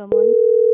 ከማን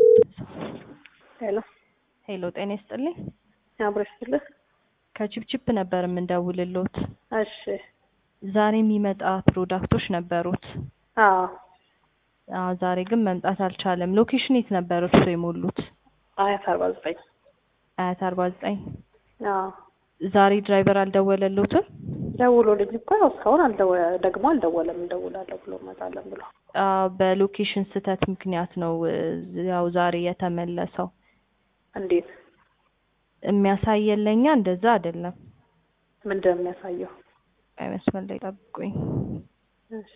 ሄሎ ሄሎ፣ ጤና ይስጥልኝ። አብረሽ ስልህ ከቺፕቺፕ ነበር የምንደውልሎት። እሺ ዛሬ የሚመጣ ፕሮዳክቶች ነበሩት። አዎ አዎ፣ ዛሬ ግን መምጣት አልቻለም። ሎኬሽን የት ነበር እርሶ የሞሉት? አያት አርባ ዘጠኝ አያት አርባ ዘጠኝ አዎ ዛሬ ድራይቨር አልደወለሎትም? ደውሎልኝ እኮ ያው እስካሁን አልደወ ደግሞ አልደወለም እንደውላለሁ ብሎ እመጣለን ብሎ አዎ፣ በሎኬሽን ስህተት ምክንያት ነው እ፣ ያው ዛሬ የተመለሰው። እንዴት የሚያሳየን ለእኛ እንደዛ አይደለም። ምንድን ነው የሚያሳየው አይ መስመር ላይ ጠብቁኝ። እሺ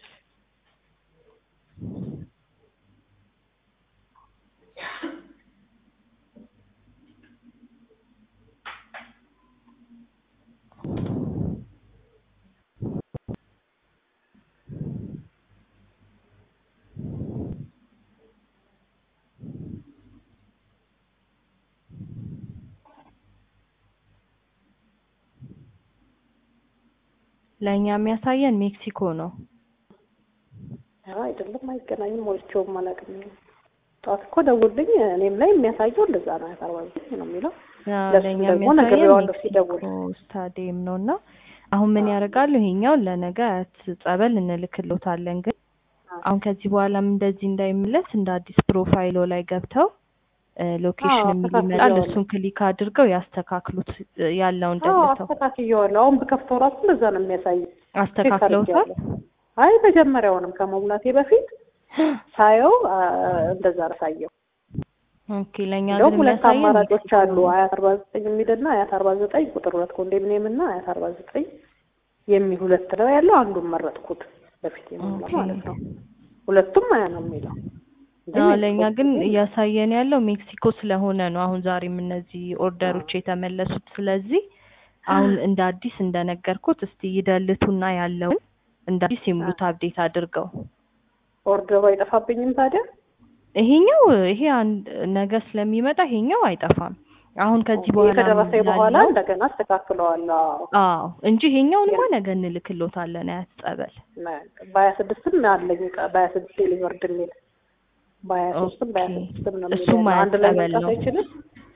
ለእኛ የሚያሳየን ሜክሲኮ ነው። ኧረ አይደለም አይገናኝም ሞልቼውም አላውቅም ጠዋት እኮ ደውልኝ እኔም ላይ የሚያሳየው እንደዛ ነው አያት አርባ ዘጠኝ ነው የሚለው አዎ፣ ለሱ ለእኛ ደግሞ የሚያሳየን ነግሬዋለሁ ሲደውል ሜክሲኮ ስታዲየም ነው እና አሁን ምን ያደርጋሉ? ይሄኛው ለነገ አያት ጸበል እንልክሎታለን። ግን አሁን ከዚህ በኋላም እንደዚህ እንዳይመለስ እንደ አዲስ ፕሮፋይሎ ላይ ገብተው እ፣ ሎኬሽን አዎ፣ የሚል ይመጣል። አስተካክየዋለሁ። እሱን ክሊክ አድርገው ያስተካክሉት እ፣ ያለውን አዎ ደልተው አስተካክየዋለሁ አሁን ብከፍተው ራሱ እንደዛ ነው የሚያሳየው አስተካክለውታል። አይ መጀመሪያውንም ከመሙላቴ በፊት ሳየው አ፣ እንደዛ ነው ሳየው ኦኬ ለእኛ እንደውም ግን ሁለት የሚያሳየን አማራጮች ሜክሲኮ አሉ ነው። አያት አርባ ዘጠኝ የሚልና አያት አርባ ዘጠኝ ቁጥር ሁለት ኮንዶሚኒየም እና አያት አርባ ዘጠኝ የሚል ሁለት ነው ያለው አንዱን መረጥኩት በፊት የሞላ ኦኬ። ማለት ነው ሁለቱም አያ ነው የሚለው እንጂ አዎ ሜክሲኮ ለእኛ ግን ሲል እያሳየን ያለው ሜክሲኮ ስለሆነ ነው። አሁን ዛሬም እነዚህ ኦርደሮች የተመለሱት። ስለዚህ አሁን እንደ አዲስ እንደነገርኩት እስቲ ይደልቱና ያለውን እንደ አዲስ የሙሉት አፕዴት አድርገው። ኦርደሩ አይጠፋብኝም ታዲያ ይሄኛው ይሄ አንድ ነገ ስለሚመጣ ይሄኛው አይጠፋም። አሁን ከዚህ በኋላ ከደረሰኝ በኋላ ያለው እንደገና አስተካክለዋለሁ አዎ። አዎ እንጂ ይሄኛውንማ ነገ እንልክሎታለን አያት ጸበል። በሀያ ስድስትም አለኝ እቃ በሀያ ስድስት ዴሊቨርድ የሚል በሀያ ሶስትም በሀያ ኦኬ። ስድስትም ነው እሱም የሚለው አንድ ላይ አያጸበል መምጣት ነው። አይችልም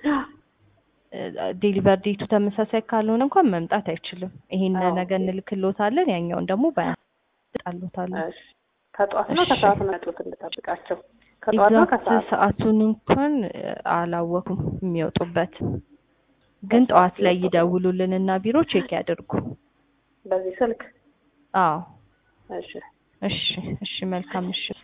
ዴሊቨር ዴቱ ተመሳሳይ ካልሆነ እንኳን መምጣት አይችልም። ይሄን አዎ። ነገ እንልክሎታለን፣ ያኛውን ደግሞ ባያጣሎታለን። እሺ ከጠዋት ነው እሺ። ከሰዓት ነው ያጡት እንድጠብቃቸው ከጠዋት ነው ኤግዛክት ከሰዓት ሰዓቱን እንኳን እ፣ አላወኩም የሚወጡበት ግን ጠዋት ላይ ይደውሉልን እና ቢሮ ቼክ ያድርጉ። በዚህ ስልክ አዎ እሺ እሺ እሺ መልካም እሺ